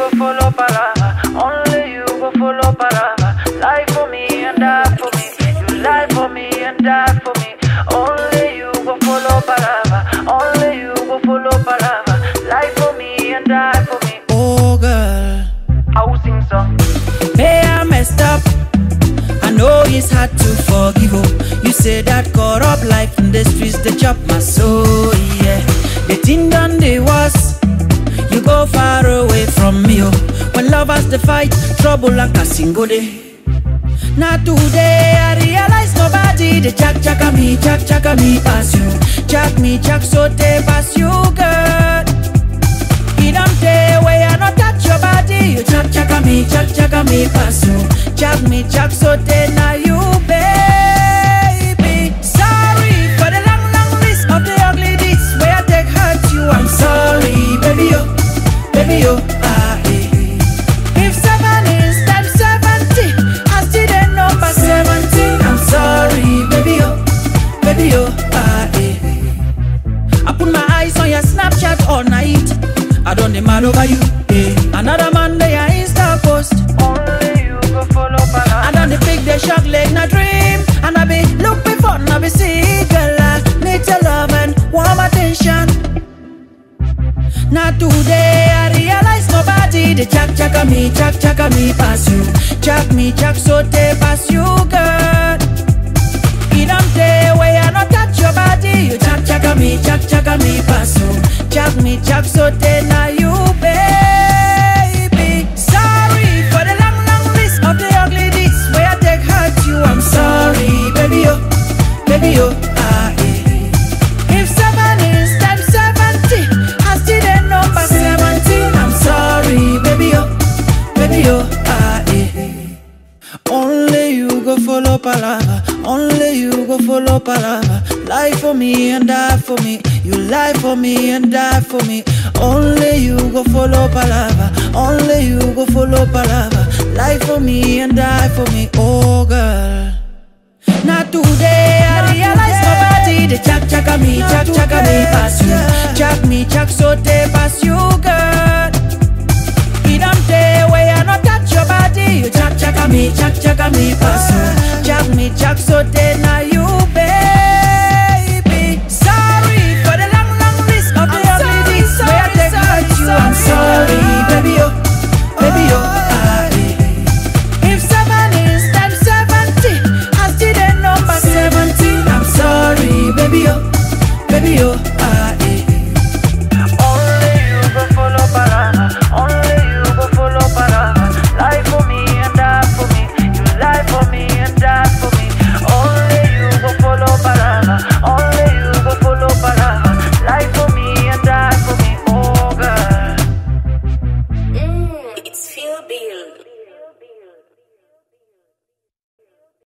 go follow palava. Only you go follow palava. Lie for me and die for me. You lie for me and die for me. Only you go follow palava. Only you go follow palava. Lie for me and die for me. Oh girl, I will sing song. hey I messed up. I know it's hard to forgive. Oh, you say that corrupt life in the streets they chop my soul. Yeah, the thing done they was. You go far away from me. Oh, when lovers they fight, trouble like a single day. Now today I realize nobody they jack jack me, jack jack me pass you, jack me jack so they pass you girl. It don't day way I not touch your body. You jack jack me, jack jack me pass you. Jack me, jack so then now you baby. Sorry for the long, long list of the ugly deeds where I take hurt you. I'm sorry, baby yo, baby yo. Ah, eh, eh. If seven is times seventy, I still the number seventeen. I'm sorry, baby yo, baby yo. Ah, eh, eh. I put my eyes on your Snapchat all night. I don't demand over you. Eh. Another man they are Insta post. Only you go follow palava. I done the big the shock like na dream. And I be look before and I be see girl. I need your love and warm attention. Now today I realize nobody the jack jack me, jack jack me pass you. Jack me, jack so they pass you girl. It don't day way I not touch your body. You jack jack me, jack jack me pass you. Jack me, jack so then now you baby. Sorry for the long, long list of the ugly deeds where I take hurt you. I'm sorry, baby yo, baby yo. Ah, eh. If seven is times seventy, I still the number seventeen. I'm sorry, baby yo, baby yo. Ah, eh. Only you go follow palava. Only you go follow palava. Lie for me and die for me. You lie for me and die for me. Only you go follow palava. Only you go follow palava. Lie for me and die for me. Oh girl. Not today I realize nobody the jack jack me, jack jack me pass you. Jack me, jack so they pass you girl. It don't day way I not touch your body. You jack jack me, jack jack me pass you. Jack me, jack so then